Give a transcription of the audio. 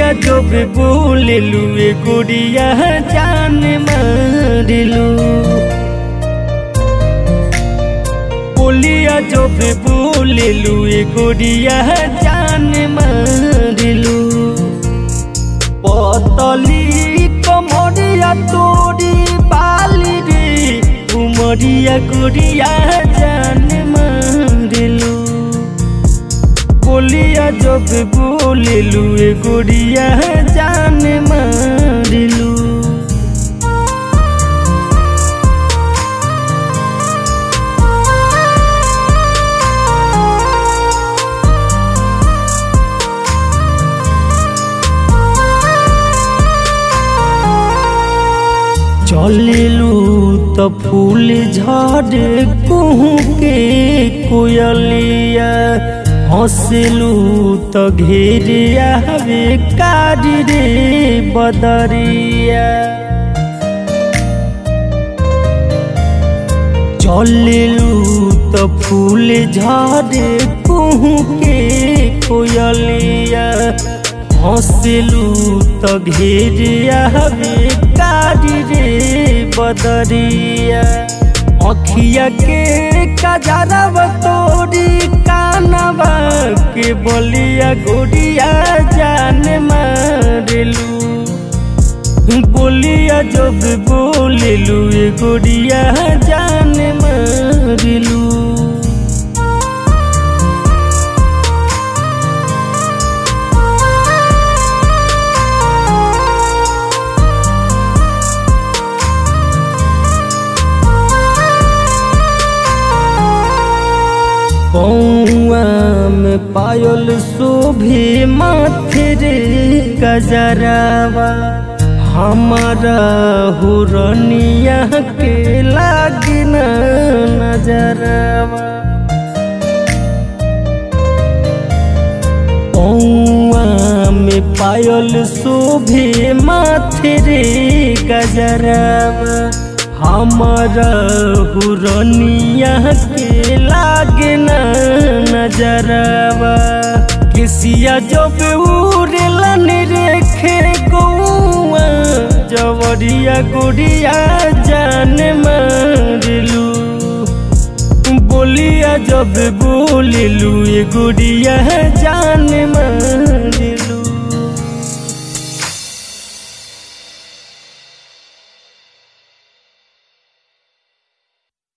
जब बोलेलू ए गुड़िया जान मारिलू बोलिया जब बोलेलू ए गुड़िया जान मारिलू पतली कमरिया तोरी बाली रे उमरिया गुड़िया जान मारिलू बोलिया जब बोलेलू ए गुड़िया जान मारिलू चलेलू त फूल झड़े कुहू के कोयलिया हंसलू त घेरे आवे कारी रे बदरिया चलेलू त फूल झड़े कुहू के कोयलिया हंसलू त घेरे आवे कारी रे बदरिया अखिया के कजरब तोरी कानवा के बलिया गोरिया जान मारेलू बोलिया जब बोलेलू ए गोरिया जान मारेलू पौआ में पायल शोभे माथे रे गजरावा हमारा हुरनिया के लागिन नजरवा पौआ में पायल शोभे माथे रे गजरावा हमारा हुरनिया के लागे न नजरवा किसिया जब उड़लन रेखे गौआ जवरिया गुड़िया जान मारलू बोलिया जब बोललू ए गुड़िया जान